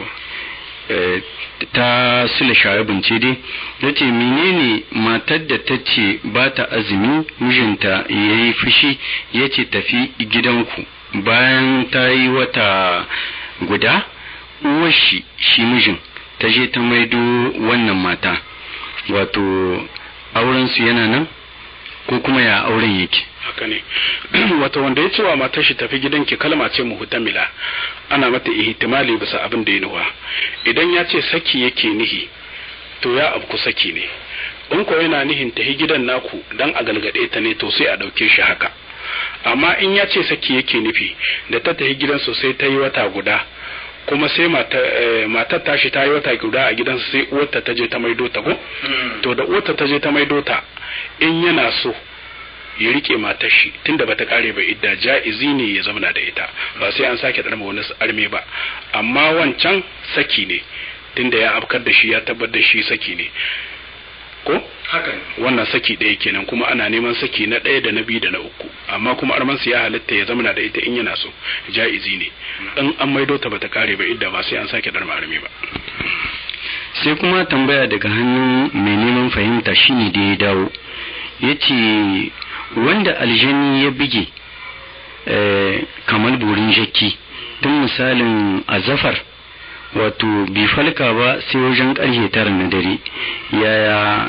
ta sule shayabin ce dai ya ce menene matar da ta ce ba ta azumi mijinta ya yi fushi ya ce tafi gidanku bayan ta yi wata guda uwar shi shi mijin ta je ta maido wannan mata wato aurensu yana nan ko kuma ya auren yake haka ne wata wanda ya cewa matar shi tafi gidanki kalma ce muhtamila ana mata ihtimali bisa abin da ya nuwa idan ya ce saki yake nihi to ya abku saki ne in ko yana nihin tafi gidan naku dan a galgade ta ne to sai a dauke shi haka amma in ya ce saki yake nufi da ta tafi gidan sosai ta yi wata guda kuma sai matar tashi ta yi wata guda a gidansa sai uwarta ta je ta maido ta ko to da uwarta ta je ta maido ta in yana so ya rike matar shi tunda bata kare ba idda ja'izi ne ya zauna da ita ba sai an sake darma wani arme ba amma wancan saki ne tunda ya afkar da shi ya tabbatar da shi saki ne ko hakan wannan saki ɗaya kenan kuma ana neman saki na ɗaya da na biyu da na uku amma kuma armansu ya halitta ya zamana da ita in yana so ja'izi ne in an maido ta bata kare ba idda ba sai an sake darma arme ba sai kuma tambaya daga hannun mai neman fahimta shine da ya dawo ya ce wanda aljani ya bige kamar burin jakki tun misalin azafar wato bai falka ba sai wajen ƙarfe tara na dare yaya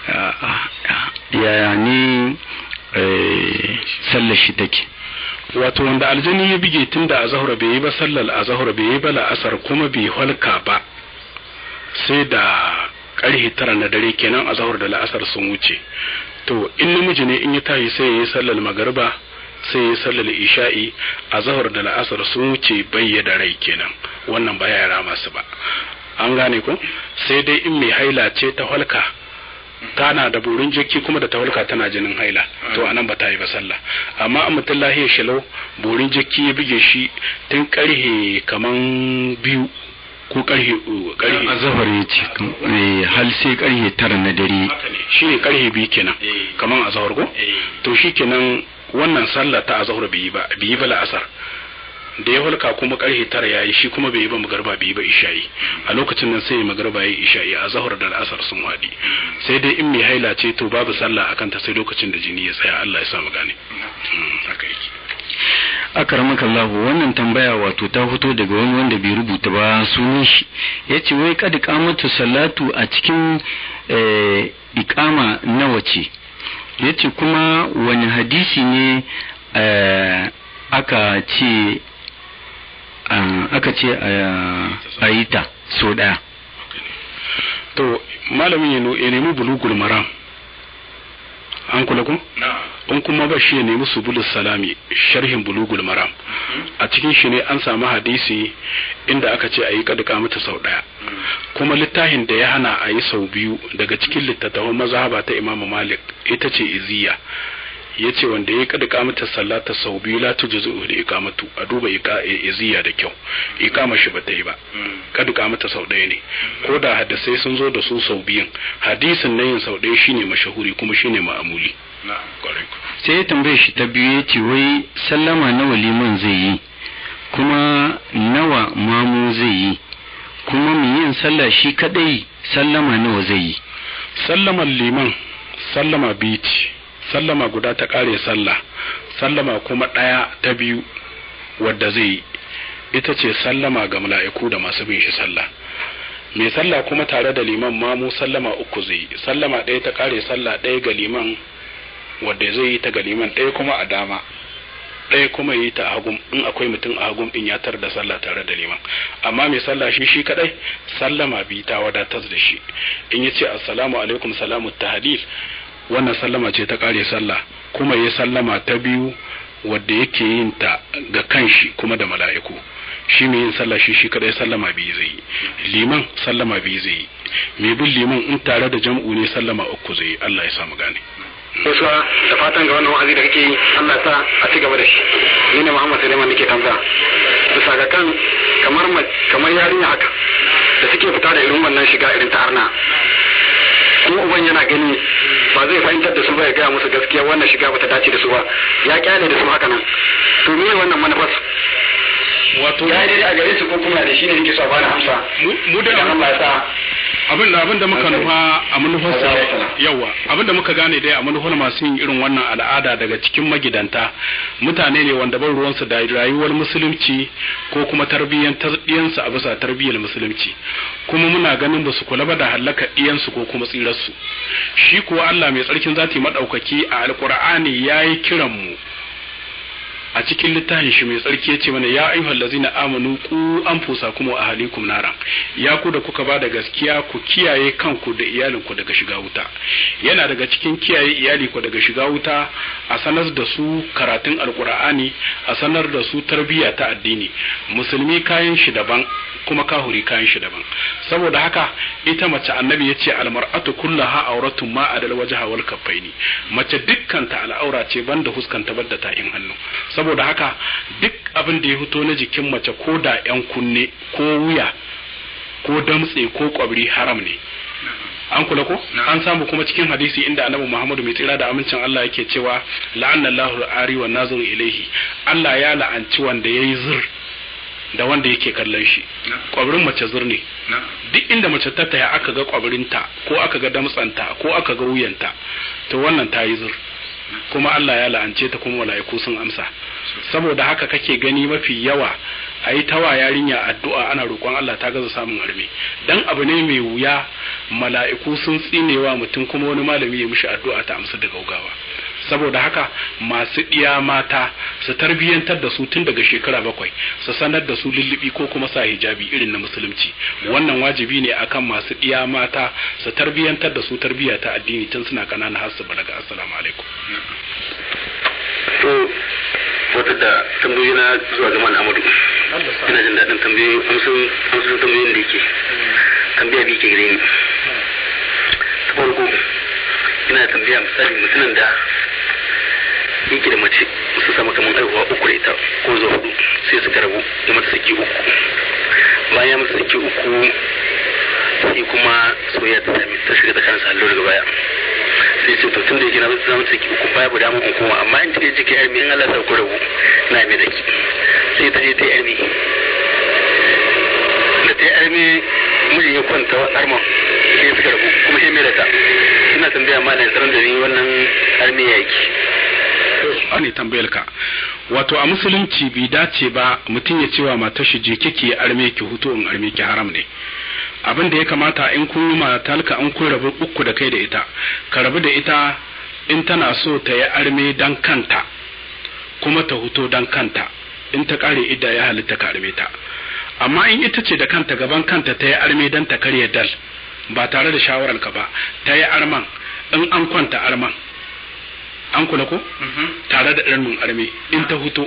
yaya ne sallar shi take wato wanda aljani ya bige tun da azahura bai yi ba sallar azahura bai yi ba la'asar kuma bai halka ba sai da ƙarfe tara na dare kenan azahur da la'asar sun wuce to in namiji ne in ya tashi sai ya yi sallar magariba sai ya sallar isha'i a zahar da la'asar sun wuce bayyada rai kenan wannan ba yara masu ba an gane ko sai dai in mai haila ce ta halka tana da burin jiki kuma da ta halka tana jinin haila to anan ba ta yi ba sallah amma a mutum lahiya shilau burin jiki ya bige shi tun karhe kaman biyu ko karhe karhe azahar ya ce hal sai karhe tara na dare shi ne karhe biyu kenan kaman azahar ko to shi kenan wannan sallah ta azahar bai yi ba bai yi ba la'asar da ya hulka kuma karfe tara ya yi shi kuma bai yi ba magarba bai yi ba isha'i a lokacin nan sai magarba ya yi isha'i a zahar da al'asar sun haɗi sai dai in mai haila ce to babu sallah a kanta sai lokacin da jini ya tsaya Allah ya sa mu gane haka yake akaramaka Allah wannan tambaya wato ta fito daga wani wanda bai rubuta ba sunan shi yace wai kad qamatu salatu a cikin iqama nawa ce yace kuma wani hadisi ne aka ce aka ce a yi ta so ɗaya. To, malamin ya nemi bulugul maram. An kula ku? in kuma ba shi ya nemi subulus salami sharhin bulugul maram a cikin shi ne an samu hadisi inda aka ce a yi kaduka mata sau daya kuma littafin da ya hana a yi sau biyu daga cikin littattafan mazhaba ta imamu malik ita ce iziya ya ce wanda ya kada kamata sallata sau biyu la tujzu da ikamatu a duba iziya da kyau ikama shi ba ta yi ba kada kamata sau ɗaya ne ko da hadisai sun zo da su sau biyun hadisin na yin sau ɗaya shine mashahuri kuma shine ma'amuli sai ya tambaye shi ta biyu ya ce wai sallama nawa liman zai yi kuma nawa mamu zai yi kuma mai yin sallah shi kadai sallama nawa zai yi sallaman liman sallama biyu ce sallama guda ta kare sallah sallama kuma ɗaya ta biyu wadda zai yi ita ce sallama ga mala'iku da masu bin shi sallah mai sallah kuma tare da liman mamu sallama uku zai yi sallama ɗaya ta kare sallah ɗaya ga liman wadda zai yi ta ga liman ɗaya kuma a dama ɗaya kuma yi ta a hagum in akwai mutum a hagum din ya tar da sallah tare da liman amma mai sallah shi shi kadai sallama bi ta wadatar da shi in ya ce assalamu alaikum salamu tahlil wannan sallama ce ta kare sallah kuma ya sallama ta biyu wadda yake yin ta ga kanshi kuma da mala'iku shi mai yin sallah shi shi kadai sallama biyu zai yi liman sallama biyu zai yi mai bin liman in tare da jam'u ne sallama uku zai yi Allah ya samu gane gaisuwa da fatan ga wannan wa'azi da kake yi Allah ya sa a ci gaba da shi ni ne Muhammad Suleiman nake tambaya bisa ga kan kamar kamar yarinya haka da suke fita da irin wannan shiga irin ta arna kuma uban yana gani ba zai fahimtar da su ba ya gaya musu gaskiya wannan shiga bata dace da su ba ya kyale da su haka nan to me wannan manufar wato ya yi a gare su ko kuma da shi ne nake so a bani amsa mu da Allah ya sa abin da abin da muka nufa a manufarsa yawa abin da muka gane dai a manufar masu yin irin wannan al'ada daga cikin magidanta mutane ne wanda ban ruwansu da rayuwar musulunci ko kuma tarbiyyantar ɗiyansu a bisa tarbiyyar musulunci kuma muna ganin ba su kula ba da hallaka ɗiyansu ko kuma tsirarsu shi kuwa Allah mai tsarkin zati maɗaukaki a alkur'ani ya yi kiran mu a cikin littafin shi mai tsarki yace mana ya ayyuhal ladzina amanu ku anfusakum wa ahlikum naran ya ku da kuka bada gaskiya ku kiyaye kanku da iyalinku daga shiga wuta yana daga cikin kiyaye iyali ku daga shiga wuta a sanar da su karatun alkur'ani a sanar da su tarbiyya ta addini musulmi kayan shi daban kuma kahuri kayan shi daban saboda haka ita mace annabi yace almar'atu kullaha auratun ma adal wajha wal kaffaini mace dukkanta al'aura ce banda huskanta banda ta'in hannu saboda haka duk abin da ya fito na jikin mace ko da yan kunne ko wuya ko damtse ko kwabri haram ne an kula ko an samu kuma cikin hadisi inda annabi Muhammadu mai tsira da amincin Allah yake cewa la'annallahu ari wa nazuru ilaihi Allah ya la'anci wanda yayi zur da wanda yake kallon shi kwabrin mace zur ne duk inda mace ta taya aka ga kwabrinta ko aka ga damtsanta ko aka ga wuyanta to wannan ta yi zur kuma Allah ya la'ance ta kuma mala'iku sun amsa saboda haka kake gani mafi yawa a yi tawa yarinya addu'a ana roƙon Allah ta gaza samun arme dan abu ne mai wuya mala'iku sun tsinewa mutum kuma wani malami ya mishi addu'a ta amsa da gaugawa saboda haka masu ɗiya mata su tarbiyyantar da su tun daga shekara bakwai su sanar da su lullubi ko kuma sa hijabi irin na musulunci wannan wajibi ne akan masu ɗiya mata su tarbiyyantar da su tarbiyya ta addini tun suna kanana har su balaga assalamu alaikum to wata da tambayoyi na zuwa ga Amadu ina jin daɗin tambayoyi amsar amsar tambayoyin da yake tambaya bi ke gare ni ta farko ina tambaya misali mutumin da yake da mace su samu kamar aihuwa uku da ita ko zuwa hudu sai suka rabu da mata saki uku bayan mata saki uku sai kuma soyayya ta sami ta shiga tsakanin sallo daga baya sai ce to tun da yake na zama saki uku baya bu damun in koma amma in take jike yarmi in Allah sa ku rabu na mai daki sai ta je ta yarmi da ta yarmi mijin ya kwanta arman sai suka rabu kuma sai mai da ta ina tambaya malam sanar da ni wannan armi ya yake ne tambayar ka wato a musulunci bai dace ba mutum ya cewa matar shi je kike arme ki hutu in arme ki haram ne abin da ya kamata in kun yi matalka an kun rabu uku da kai da ita ka rabu da ita in tana so ta yi arme dan kanta kuma ta huto dan kanta in ta kare idda ya halitta ka arme ta amma in ita ce da kanta gaban kanta ta yi arme dan ta karya dal ba tare da shawarar ka ba ta yi arman in an kwanta arman an kula ko tare da ɗan mun arme in ta huto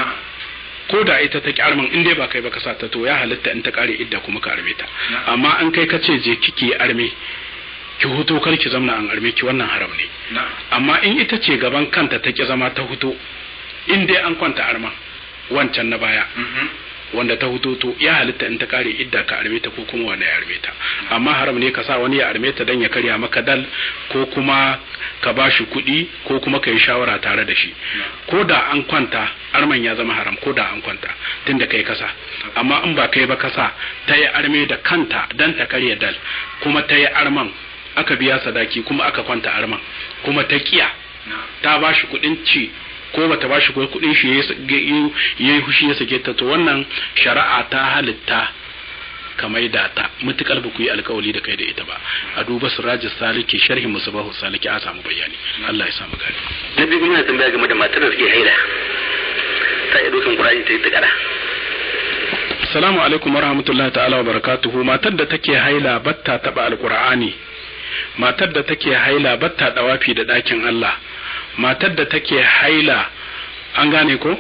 ko da ita ta kyarman in dai ba kai ba ka sa ta to ya halitta in ta kare idda kuma ka arme ta amma an kai ka ce je kike arme ki huto kar ki zamna an arme ki wannan haram ne amma in ita ce gaban kanta ta ki zama ta huto in dai an kwanta arma wancan na baya wanda ta huto to ya halitta in ta kare idda ka arme ta ko kuma wanda ya arme ta amma haram ne ka sa wani ya arme ta dan ya karya maka dal ko kuma ka ba shi kuɗi ko kuma ka yi shawara tare da shi ko da an kwanta arman ya zama haram ko da an kwanta tun da kai kasa amma in ba kai ba kasa ta yi arme da kanta dan ta karya dal kuma ta yi arman aka biya sadaki kuma aka kwanta arman kuma ta kiya ta ba shi kuɗin ci ko bata ba shi kuɗin shi ya yi hushi ya sake ta to wannan shari'a ta halitta ka maida ta mutukar ba ku yi alkawali da kai da ita ba a duba sirajin saliki sharhin musabahu saliki a samu bayani Allah ya samu gani na biyu muna tambaya game da matar da suke haila ta yi dokin qur'ani ta yi tikara Assalamu alaikum warahmatullahi ta'ala wa barakatuhu matar da take haila batta taba alqur'ani matar da take haila batta dawafi da dakin Allah matar da take haila an gane ko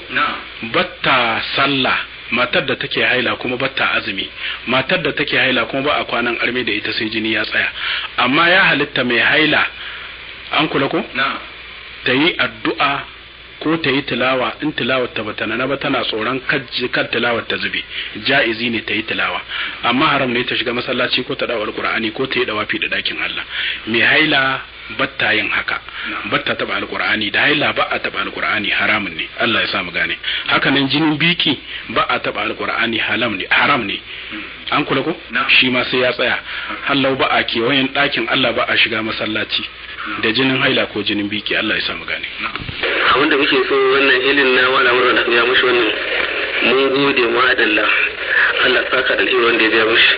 batta sallah matar da take haila kuma batta azumi matar da take haila kuma ba a kwanan arme da ita sai jini ya tsaya amma ya halitta mai haila an kula ko ta yi addu'a ko ta yi tilawa in tilawar ta bata na ba tana tsoron kan tilawar ta zube ja'izi ne ta yi tilawa amma haram ne ta shiga masallaci ko ta dawo alqur'ani ko ta yi dawafi da dakin Allah mai haila batta yin haka batta taba alqur'ani da haila ba a taba alqur'ani haramun ne Allah ya sa mu gane haka nan jinin biki ba a taba alqur'ani haram ne haram ne an kula ko shi ma sai ya tsaya hallau ba a kewayen dakin Allah ba a shiga masallaci da jinin haila ko jinin biki Allah ya sa mu gane abin da muke so wannan ilin na wala mura da ya mushi wannan mun gode ma adalla Allah saka da ilmin wanda ya biya mushi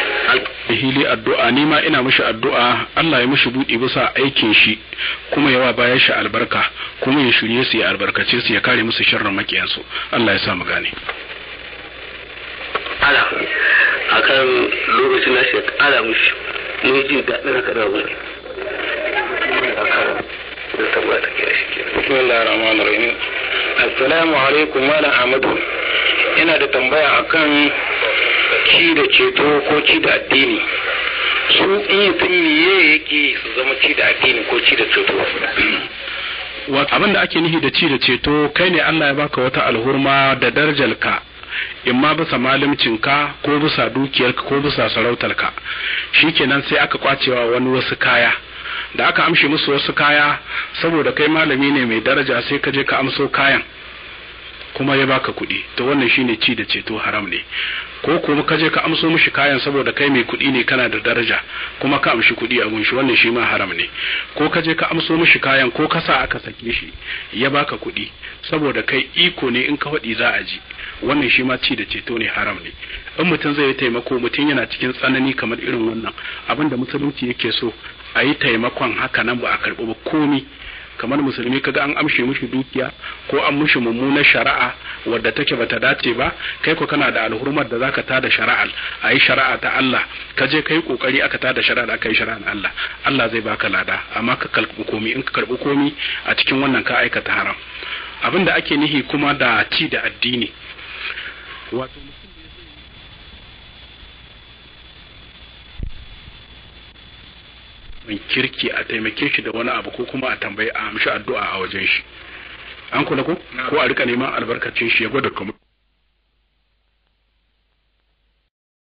hili addu'a ni ma ina mishi addu'a Allah ya mishi buɗe bisa aikin shi kuma yawa bayan shi albarka kuma ya shirye su ya albarkace su ya kare musu sharrin makiyansu Allah ya sa mu gane ala akan lokacin na shi ala mushi mun jin daɗin haka da wani Bismillah ar-Rahman ar-Rahim. Assalamu alaikum Malam Ahmadu. Ina da tambaya akan ci da ceto ko ci da addini. Su in mutum miye yake su zama ci da addini ko ci da ceto. abin da ake nihi da ci da ceto kai ne Allah ya baka wata alhurma da darajarka in ma bisa malimcinka ko bisa dukiyarka ko bisa sarautarka shikenan sai aka kwacewa wani wasu kaya da aka amshe musu wasu kaya saboda kai malami ne mai daraja sai ka je ka amso kayan kuma ya baka kuɗi to wannan shine ci da ceto haram ne ko kuma ka je ka amso mishi kayan saboda kai mai kuɗi ne kana da daraja kuma ka amshi kuɗi a gunshi wannan shi ma haram ne ko ka je ka amso mishi kayan ko ka sa aka sake shi ya baka kuɗi saboda kai iko ne in ka faɗi za a ji wannan shi ma ci da ceto ne haram ne in mutum zai yi taimako mutum yana cikin tsanani kamar irin wannan abin da musulunci yake so a yi taimakon haka nan ba a karɓi ba komi kamar musulmi kaga an amshe mushi dukiya ko an mushi mummunar shari'a wadda take bata dace ba kai ko kana da alhurmar da zaka tada shari'al a yi shari'a ta Allah ka je kai kokari aka tada shari'a aka yi shari'ar Allah Allah zai baka lada amma ka karɓi komi in ka karɓi komi a cikin wannan ka aikata haram abin da ake nihi kuma da ci da addini wato mai kirki a taimake shi da wani abu ko kuma a tambayi a amshi addu'a a wajen shi an kula ko ko a rika neman albarkacin shi ya gwada kuma